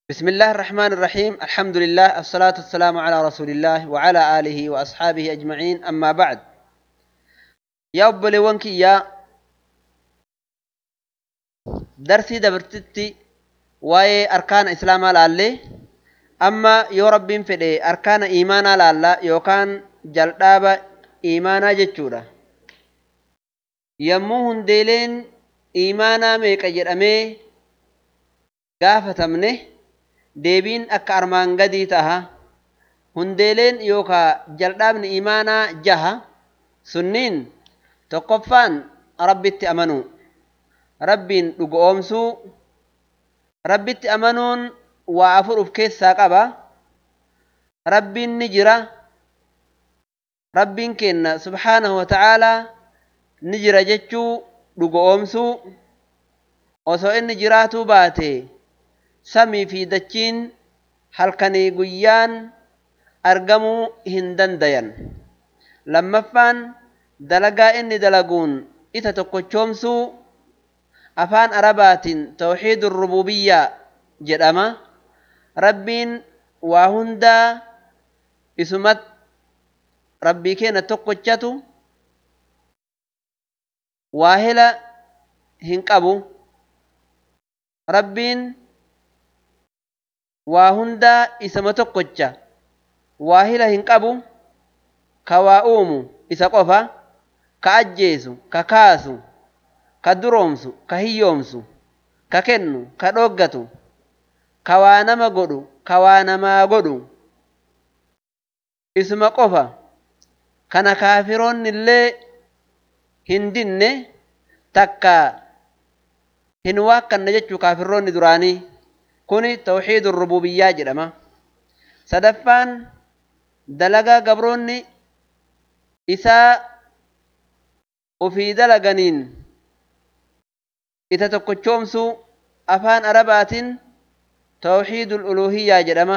بسم الله الرحمن الرحيم الحمد لله الصلاة والسلام على رسول الله وعلى آله وأصحابه أجمعين أما بعد يا أبلي وانكي يا درسي دبرتتي واي أركان إسلام لالي أما يو ربين فدي أركان إيمانا لالا يوكان جلدابا إيمانا جتشورا يمو هنديلين إيمانا ميكا جرأمي gaafatamne deebiin akka armaan gadii taha hundeeleen yookaa jal'aabni imaanaa jaha sunniin tokkoffaan rabbitti amanuu rabbiin dhugoomsuu rabbitti amanuun waa afur uf keessaa qaba rabbiin ni jira rabbiin kenna subhaanahu wa ta'aalaa ni jira jechuu dhugoomsuu osoo inni jiraatuu baate samii fi dachiin halkanii guyyaan argamuu hin dandayan lammaffaan dalagaa inni dalaguun isa tokkochoomsuu afaan arabaatiin tawxiidu rububiyyaa jedhama rabbiin waa hundaa isumat rabbii keenya tokkochatu waa hela hin qabu rabbiin waa hundaa isama tokkocha waa hila hin qabu ka waa uumu isa qofa ka ajjeesu ka kaasu ka duroomsu ka hiyyoomsu ka kennu ka dhoggatu ka waa nama godhu ka waa namaa godhu isuma qofa kana kaafiroonni illee hin dinne takka hin waakkanne jechuu kaafirroonni duraanii kuni tawxiidu rububiyyaa jedhama sadaffaan dalagaa gabroonni isaa ufii dalaganiin isa tokkochoomsuu afaan arabaatiin tawxiidu uluhiyyaa jedhama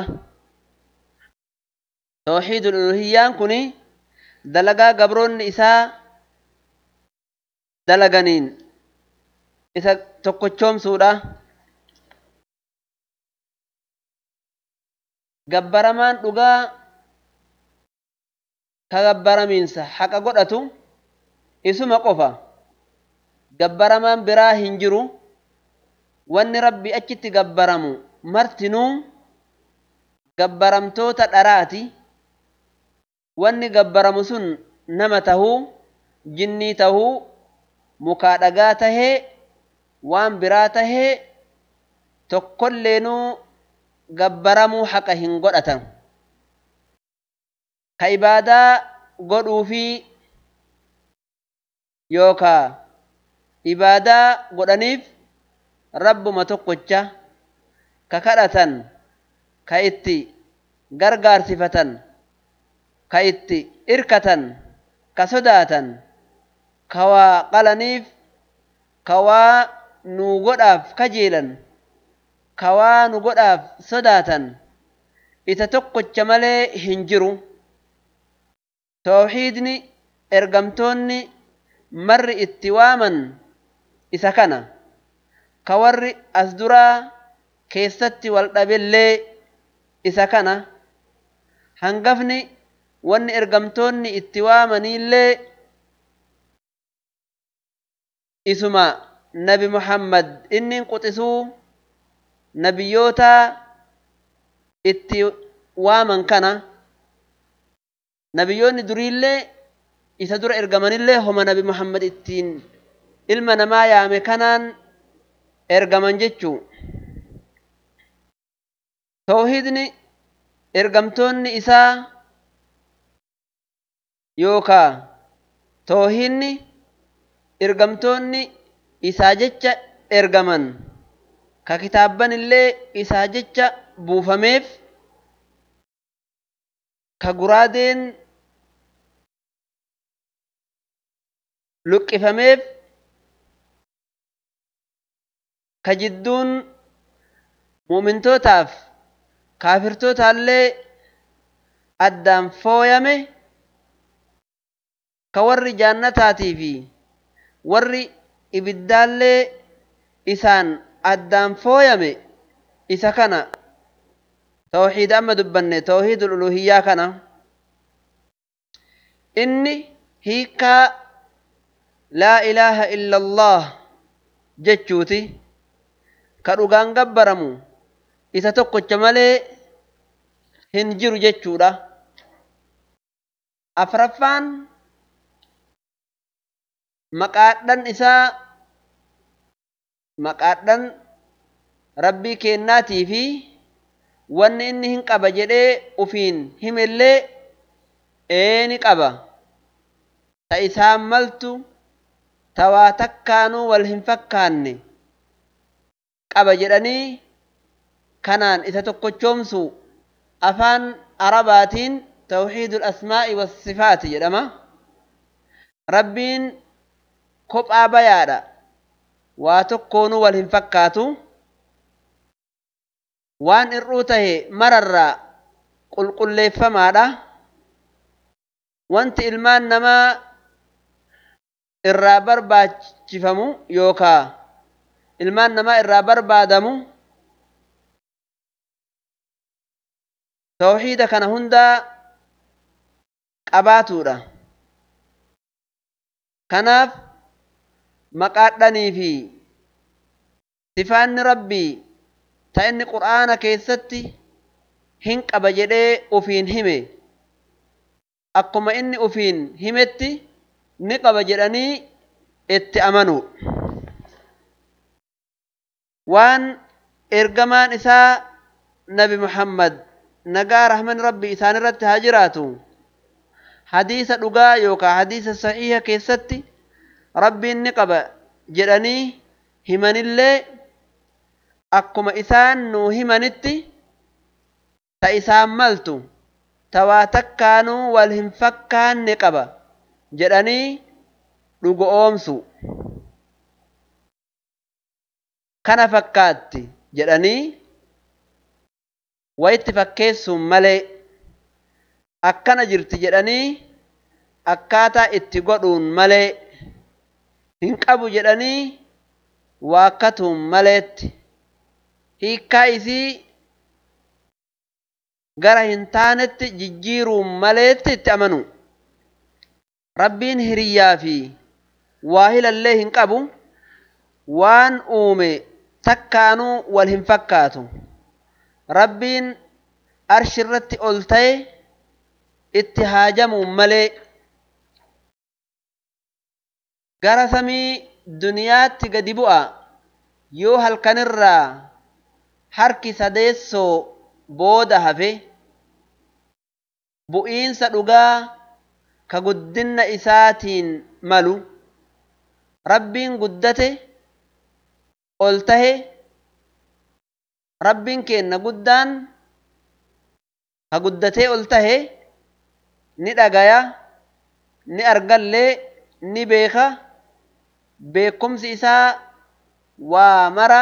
tawxiidu uluhiyyaan kuni dalagaa gabroonni isaa dalaganiin isa tokkochoomsuudha gabbaramaan dhugaa ka gabbaramiinsa haqa godhatu isuma qofa gabbaramaan biraa hin jiru wanni rabbi achitti gabbaramu martinuu gabbaramtoota dharaati wanni gabbaramu sun nama tahuu jinnii tahuu mukaa dhagaa tahee waan biraa tahee tokkolleenuu gabbaramuu haqa hin godhatan ka ibaadaa godhuufi yookaa ibaadaa godhaniif rabbuma tokkocha ka kadhatan ka itti gargaarsifatan ka itti irkatan ka sodaatan ka waa qalaniif ka waa nuu godhaaf kajeelan ka waa nu godhaaf sodaatan isa tokkocha malee hin jiru tawxiidni ergamtoonni marri itti waaman isa kana ka warri as duraa keessatti wal dhabellee isa kana hangafni wanni ergamtoonni itti waamaniillee isuma nabi muhammad inni quxisuu nabiyyoota itti waaman kana nabiyyoonni duriillee isa dura ergamanillee homa nabi muhammad ittiin ilma namaa yaame kanaan ergaman jechuu tawhiidni ergamtoonni isaa yookaa tawhiidni ergamtoonni isaa jecha ergaman ka kitaabban illee isaa jecha buufameef ka guraadeen luqqifameef ka jidduun mu'mintootaaf kaafirtootaallee addaan fooyame ka warri jaannataatii fi warri ibiddaallee isaan addaan fooyame isa kana tawxiida amma dubbanne tawxiidul uluhiyyaa kana inni hiikkaa laa ilaaha illa allah jechuuti ka dhugaan gabbaramu isa tokkocha malee hin jiru jechuudha afraffaan maqaadhan isaa maqaadhan rabbii kennaatii fi wanni inni hin qaba jedhee ufiin himellee eeni qaba ta isaan maltu ta waa takkaanuu wal hin fakkaanne qaba jedhanii kanaan isa tokkochoomsu afaan arabaatiin tawxiidul asmaa'i wassifaati jedhama rabbiin kophaa bayaadha waa tokkoonuu wal hin fakkaatu waan ir'uu tahe mararraa qulqulleeffamaadha wanti ilmaan namaa irraa barbaachifamu yookaa ilmaan namaa irraa barbaadamu tawxiida kana hundaa qabaatuudha kanaaf maqaadhanii fi sifaanni rabbii ta inni qur'aana keessatti hin qaba jedhee ufiin hime akkuma inni ufiin himetti ni qaba jedhanii itti amanu waan ergamaan isaa nabi muhammad nagaa rahman rabbi isaan irratti haa jiraatu hadiisa dhugaa yookaan hadiisa sahiha keessatti rabbiin ni qaba jedhanii himanillee akkuma isaan nuu himanitti ta isaan maltu ta waa takkaanuu wal hin fakkaanne qaba jedhanii dhugo oomsu kana fakkaatti jedhanii wayitti fakkeessuun malee akkana jirti jedhanii akkaataa itti godhuun malee hin qabu jedhanii waakkatuun maleetti hiikkaa isii gara hin taanetti jijjiiruun maleetti itti amanu rabbiin hiriyyaa fi waahilallee hin qabu waan uume takkaanuu wal hin fakkaatu rabbiin arshi irratti ol ta'e itti haajamuun malee gara samii duniyaatti gadi bu'a yoo halkanirraa harki sadeessoo booda hafe bu'iinsa dhugaa ka guddinna isaatiin malu rabbiin guddate ol tahe rabbiin keenna guddaan ka guddatee ol tahe ni dhagaya ni argallee ni beeka beekumsi isaa waa mara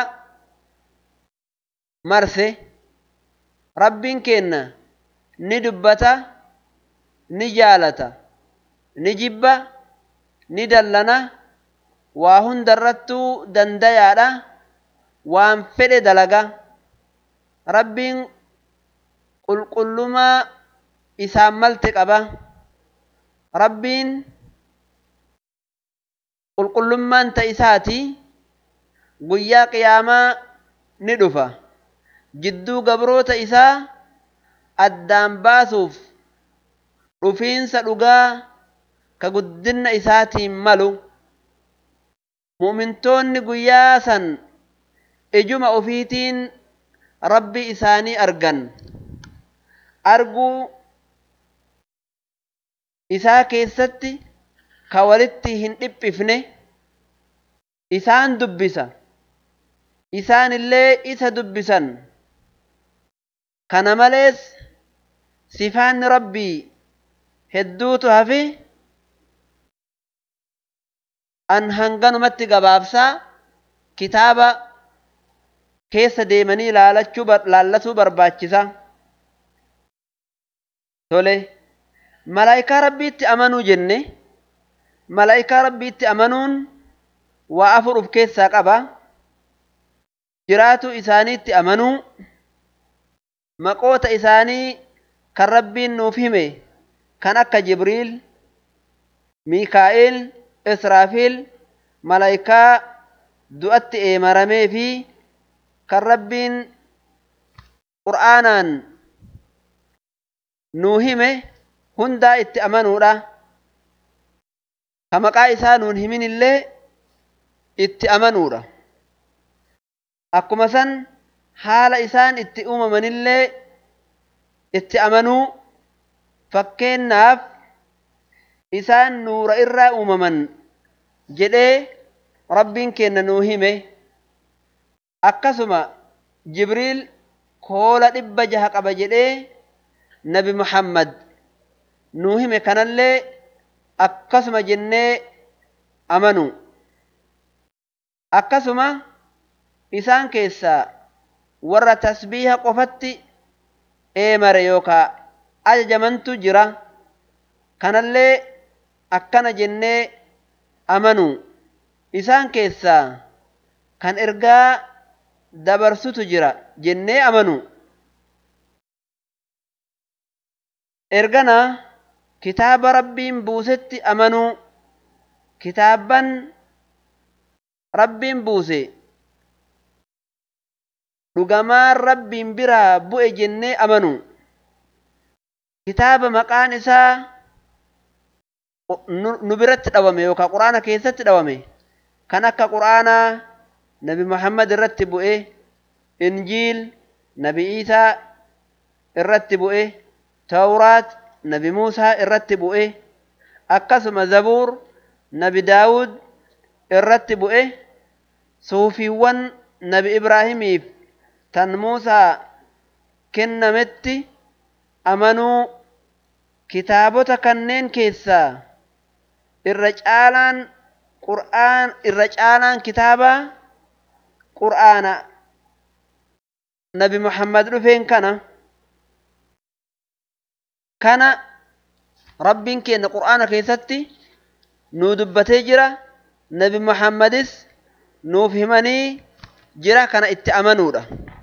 marse rabbiin keenna ni dubbata ni jaalata ni jibba ni dallana waa hundarrattuu dandayaadha waan fedhe dalaga rabbiin qulqullumaa isaan malte qaba rabbiin qulqullummaan ta isaati guyyaa qiyaamaa ni dhufa jidduu gabroota isaa addaan baasuuf dhufiinsa dhugaa ka guddinna isaatiin malu mu'mintoonni guyyaa san ijuma ofiitiin rabbi isaanii argan arguu isaa keessatti ka walitti hin dhiphifne isaan dubbisa isaan illee isa dubbisan kana malees sifaanni rabbii hedduutu hafe an hanganumatti gabaabsaa kitaaba keessa deemanii laalachuu laallasuu barbaachisa tole malaa'ikaa rabbiitti amanuu jenne malaa'ikaa rabbiitti amanuun waa afur uf keessaa qaba jiraatu isaaniitti amanuu maqoota isaanii kan rabbiin nuuf hime kan akka jibriil miikaa'il israafiil malaayikaa du'atti eemaramee fi kan rabbiin qur'aanaan nuu hime hundaa itti amanuudha ka maqaa isaa nuun himin illee itti amanuudha akkuma san haala isaan itti uumamanillee itti amanuu fakkeennaaf isaan nuura irraa uumaman jedhee rabbiin kenna nuu hime akkasuma jibriil koola dhibba jaha qaba jedhee nabi muhammad nuu hime kanallee akkasuma jennee amanu akkasuma isaan keessaa warra tasbiiha qofatti eemare yookaa ajajamantu jira kanallee akkana jennee amanu isaan keessaa kan ergaa dabarsutu jira jennee amanu ergana kitaaba rabbiin buusetti amanuu kitaabban rabbiin buuse dhugamaan rabbiin biraa bu'e jennee amanu kitaaba maqaan isaa nu biratti dhawame yookaan quraana keessatti dhawame kan akka quraanaa nabi muhammad irratti bu'e injiil nabi iisaa irratti bu'e tawraat nabi muusaa irratti bu'e akkasuma zabuur nabi daawud irratti bu'e suufiiwwan nabi ibraahimiif tan muusaa kennametti amanuu kitaabota kanneen keessaa irra caalaan qur'aan irra caalaan kitaaba qur'aana nabi muhammad dhufeen kana kana rabbiin kenna qur'aana keessatti nuu dubbatee jira nabi muhammadis nuuf himanii jira kana itti amanuudha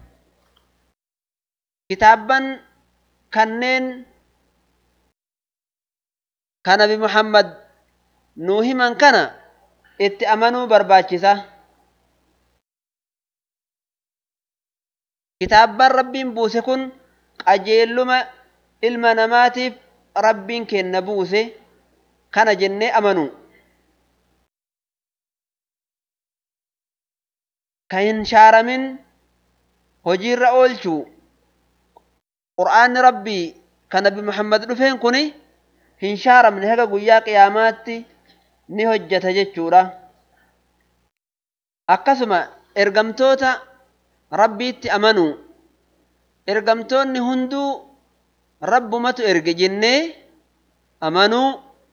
kitaabban kanneen ka nabi muhammad nuu himan kana itti amanuu barbaachisa kitaabban rabbiin buuse kun qajeelluma ilma namaatiif rabbiin kenna buuse kana jennee amanu ka hin shaaramin hojiirra oolchuu qur'aanni rabbii ka nabi muhammad dhufeen kuni hin shaaramne haga guyyaa qiyaamaatti ni hojjeta jechuudha akkasuma ergamtoota rabbiitti amanuu ergamtoonni hunduu rabbumatu erge jennee amanuu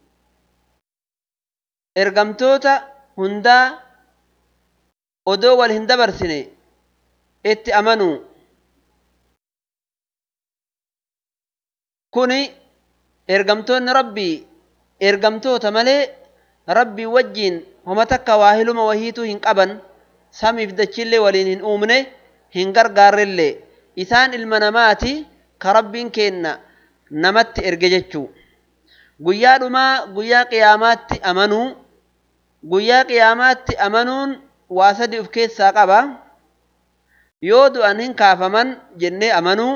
ergamtoota hundaa odoo wal hin dabarsine itti amanuu kuni ergamtoonni rabbii ergamtoota malee rabbii wajjiin homa takka waahiluma wahiituu hin qaban samiif dachillee waliin hin uumne hin gargaarrellee isaan ilma namaati ka rabbiin kenna namatti erge jechuu guyyaa dhumaa guyyaa qiyaamaatti amanuu guyyaa qiyaamaatti amanuun waa sadi of keessaa qaba yoo du'an hin kaafaman jennee amanuu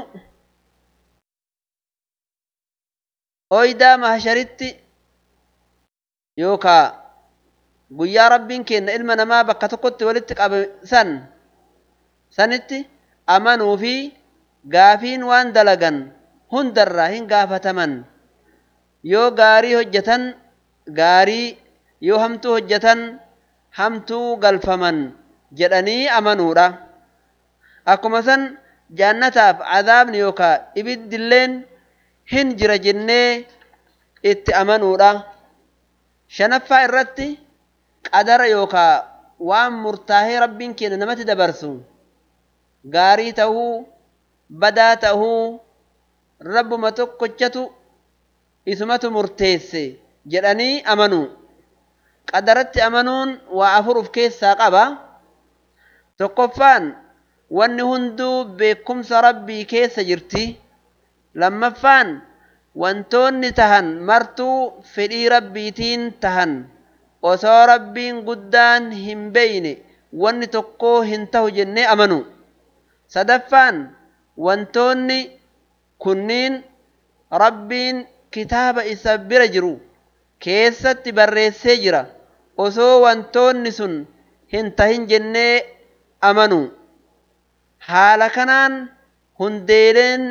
oydaa mahasharitti yookaa guyyaa rabbiin kenna ilma namaa bakka tokkotti walitti qabe san sanitti amanuu fi gaafiin waan dalagan hundarraa hin gaafataman yoo gaarii hojjetan gaarii yoo hamtuu hojjetan hamtuu galfaman jedhanii amanuudha akkuma san jaannataaf cadaabni yookaa ibiddilleen hin jira jennee itti amanuudha shanaffaa irratti qadara yookaa waan murtaahee rabbiin kenna namatti dabarsu gaarii tahuu badaa tahuu rabbuma tokkochatu isumatu murteesse jedhanii amanuu qadaratti amanuun waa afur of keessaa qaba tokkoffaan wanni hunduu beekumsa rabbii keessa jirti lammaffaan wantoonni tahan martuu fedhii rabbiitiin tahan osoo rabbiin guddaan hin beeyne wanni tokko hin tahu jennee amanu sadaffaan wantoonni kunniin rabbiin kitaaba isa bira jiru keessatti barreessee jira osoo wantoonni sun hin tahin jennee amanu haala kanaan hundeeleen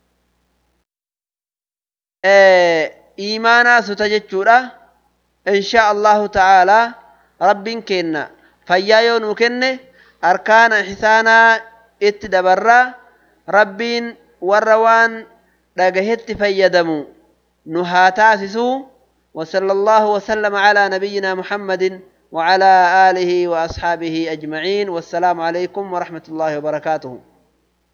iimaanaa suta jechuudha insha allahu ta'aalaa rabbiin kenna fayyaa yoo nuu kenne arkaana ihsaanaa itti dabarraa rabbiin warra waan dhagahetti fayyadamu nu haa taasisuu وصلى الله وسلم على نبينا محمد وعلى آله وأصحابه أجمعين والسلام عليكم ورحمة الله وبركاته